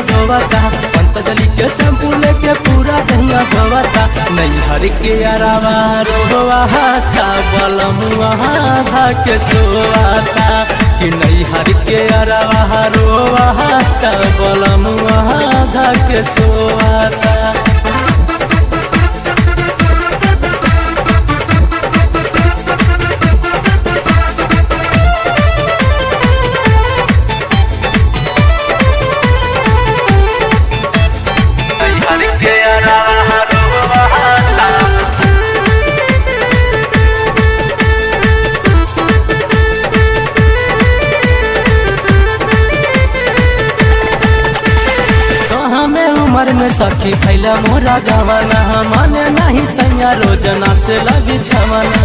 धोवता पंतजलि के शैम्पू लेके पूरा दहिया धोवता नैहर के अरावा रोहता बलमुआ धा के सोवाता कि नैहर के अरावा रोहता बलमुआ धा के सोवाता नैहर के अरावा रोहता हमें उम्र में सखी खैला मोरा गवाना माने नहीं सैया रोजना से लगी छवाना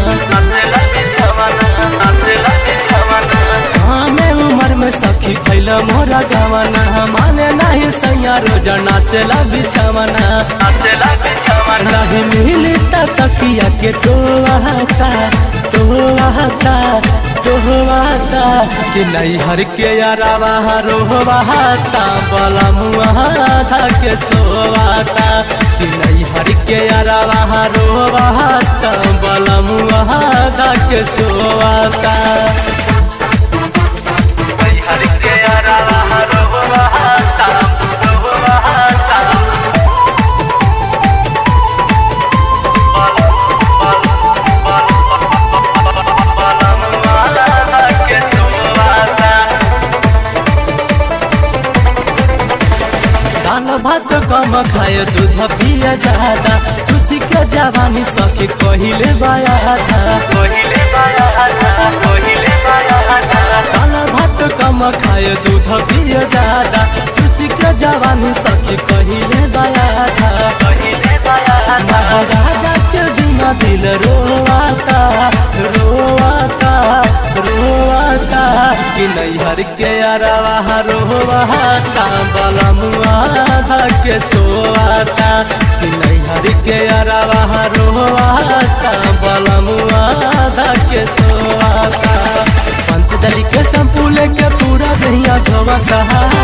हमें उम्र में सखी खैला मोरा गवाना माने नहीं सैया रोजना से लगी छवाना नहीं मिली तकिया के तो आता तो आता रोहवाता कि नैहर के अरावा रोहवाता बलमुआ था के सोवाता कि नैहर के अरावा रोहवाता बलमुआ था के सोवाता नैहर के अरावा रोहवाता रोहवाता दान भात कम खाए दूध पिए ज्यादा खुशी के जवानी सखी कहिले बाया था कहिले बाया था कहिले बाया था दान भात कम खाए दूध पिए ज्यादा खुशी के जवानी सखी कहिले बाया था कहिले बाया था राजा के बिना दिल रोवाता रोवाता रोवाता कि नैहर के अरवा रोवाता बलमुआ धा के सोवाता कि नैहर के अरवा रोवाता बलमुआ धा के सोवाता पंत दली के शैम्पू लेके पूरा दहिया धोवता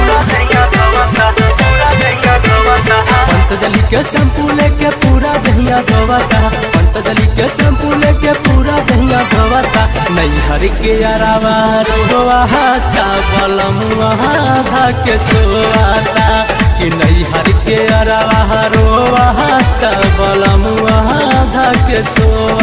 पंतजलि के शैम्पू लेके पूरा दहिया धोवता पंतजलि के शैम्पू लेके पूरा दहिया धोवता नैहर के अरावा रोहता बलमुआ धा के सोवाता कि नैहर के अरावा रोहता बलमुआ धा के सोवाता